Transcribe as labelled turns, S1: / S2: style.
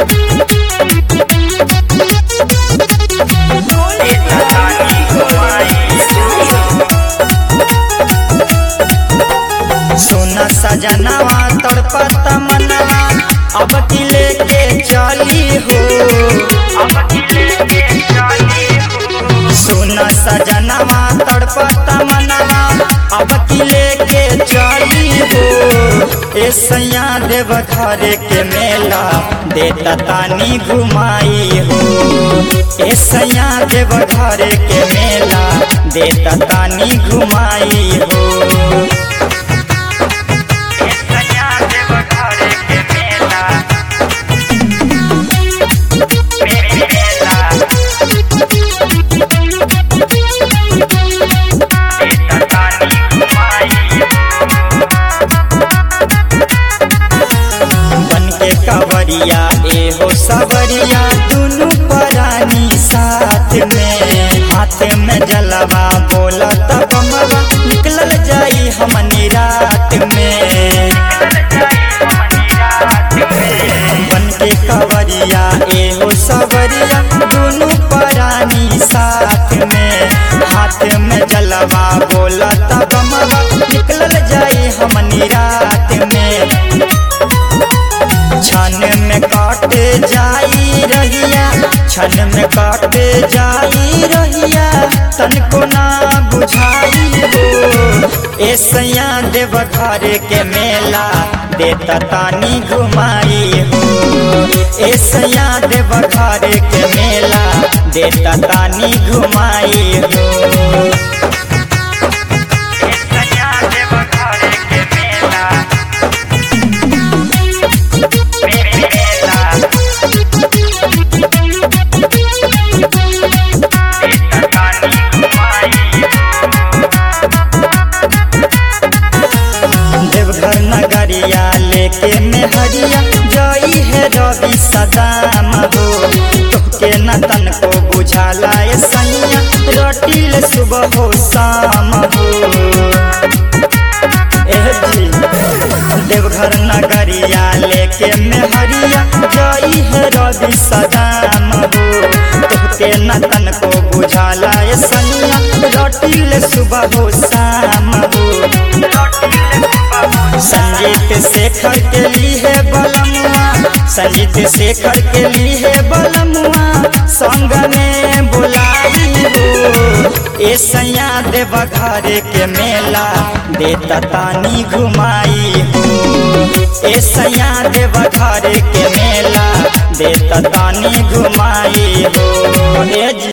S1: सोना सजनवा तड़पत मनवा अब की लेके चली हो सोना सजनवा तड़पत मनवा अब की लेके चली हो ए सैया देव घर के मेला देता तानी घुमाई हो ए सैया देव घर के मेला देता तानी घुमाई हो बन के कवरिया एहो सवरिया दुनु परानी साथ में हाथ में जलवा बोलत बमवा निकलल जाई हमनी रात में बन के कवरिया एहो सवरिया दुनु परानी साथ में हाथ में जलवा बोलत बमवा निकलल जाई हमनी रात में छन में काट जाई रहिया छन में काट जाई रहिया तनको ना बुझाई हो ए सैया देव घर के मेला देता तानी घुमाई हो ए सैया देव घर के मेला देता तानी घुमाई हो देवघर नगरिया लेके मेहरिया जई है रवि सदाम हो तोके न तन को बुझाला ए सैया रोटिल सुबह हो शाम हो एह जी देवघर नगरिया लेके मेहरिया जई है रवि सदाम हो तोके न तन को बुझाला ए सैया रोटिल सुबह हो शाम हो संजीत शेखर के लिए बलमुआ संजीत शेखर के लिए बलमुआ संग में बुलाई हो ए सैया देव घर के मेला देता तानी घुमाई हो ए सैया देव घर के मेला देता तानी घुमाई हो ए जी